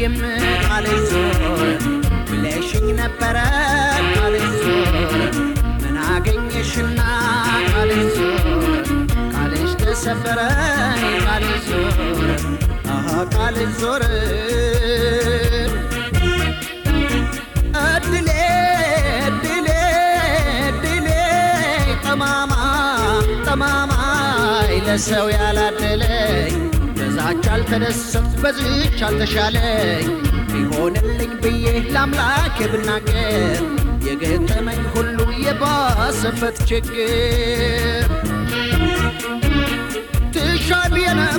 ልለያይም ቃልሽ ዞረ ብለሽኝ ነበረ ቃልሽ ዞረ ምን አገኘሽና ቃልሽ ዞረ ቃልሽ ተሰበረ ቃልሽ ዞረ አሃ ቃልሽ ዞረ እድሌ እድሌ እድሌ ጠማማ ጠማማ ለሰው ያላደለኝ በዛች አልተደሰት በዝች አልተሻለኝ ቢሆንልኝ ብዬ ለአምላክ ብናገር የገጠመኝ ሁሉ የባሰበት ችግር ትሻል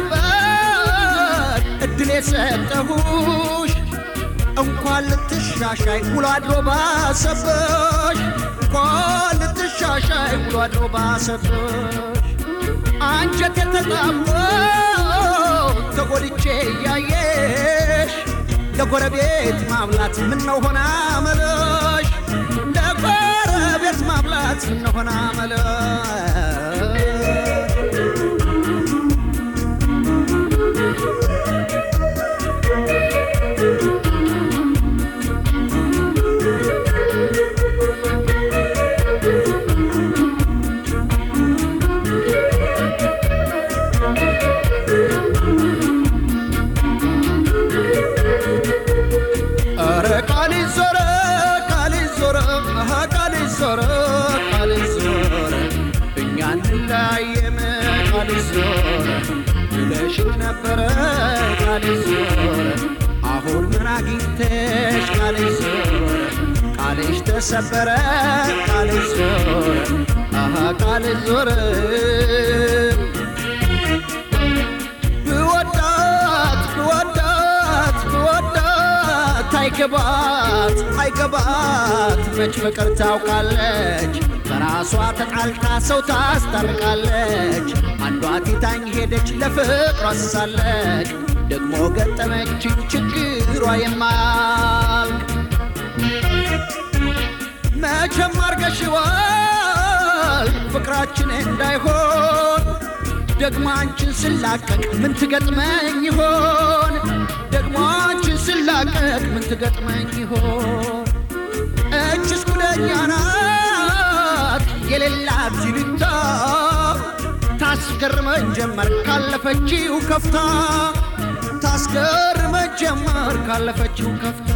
የነበር እድል የሰጠሁሽ እንኳን ልትሻሻይ ውሎ አድሮ ባሰበሽ እንኳን ልትሻሻይ ውሎ አድሮ ባሰበሽ አንጀት የተጣሞ ተጎድቼ እያየሽ ለጎረቤት ማብላት ምነው ሆና መለሽ ለጎረቤት ማብላት ምነው ሆና መለሽ ኧረ ቃልሽ ዞረ ቃልሽ ዞረ አሃ ቃልሽ ዞረ ቃልሽ ዞረ እኛ እንለያየም ቃልሽ ዞረ ብለሽኝ ነበረ ቃልሽ ዞረ አሁን ምን አግኝተሽ ቃልሽ ዞረ ቃልሽ ተሰበረ ቃልሽ ዞረ አሃ ቃልሽ ዞረ ብወዳት ብወዳት ብወዳት አይገባት አይገባት መች ፍቅር ታውቃለች በራሷ ተጣልታ ሰው ታስታርቃለች አንዷ ቲታኝ ሄደች ለፍቅሯ ስሳለች ደግሞ ገጠመችኝ ችግሯ የማያልቅ መቼም አርገሽዋል ፍቅራችን እንዳይሆን ደግሞ አንቺን ስላቀቅ ምን ትገጥመኝ ይሆን? ደግሞ አንቺን ስላቀቅ ምን ትገጥመኝ ይሆን? እችስ ጉደኛ ናት የሌላት ዚልታ ታስገርመኝ ጀመር ካለፈችው ከፍታ ታስገርመኝ ጀመር ካለፈችው ከፍታ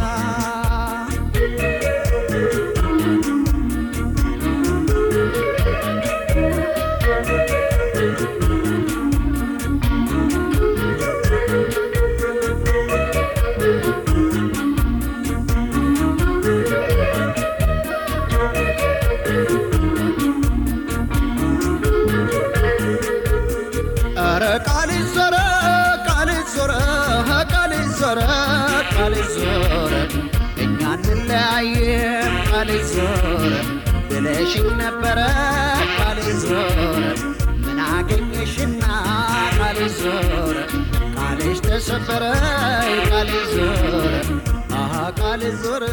ኧረ ቃልሽ ዞረ ቃልሽ ዞረ ቃልሽ ዞረ ቃልሽ ዞረ እኛ እንለያየም ቃልሽ ዞረ ብለሽኝ ነበረ ቃልሽ ዞረ ምን አገኘሽና ቃልሽ ዞረ ቃልሽ ተሰበረ ቃልሽ ዞረ አሃ ቃልሽ ዞረ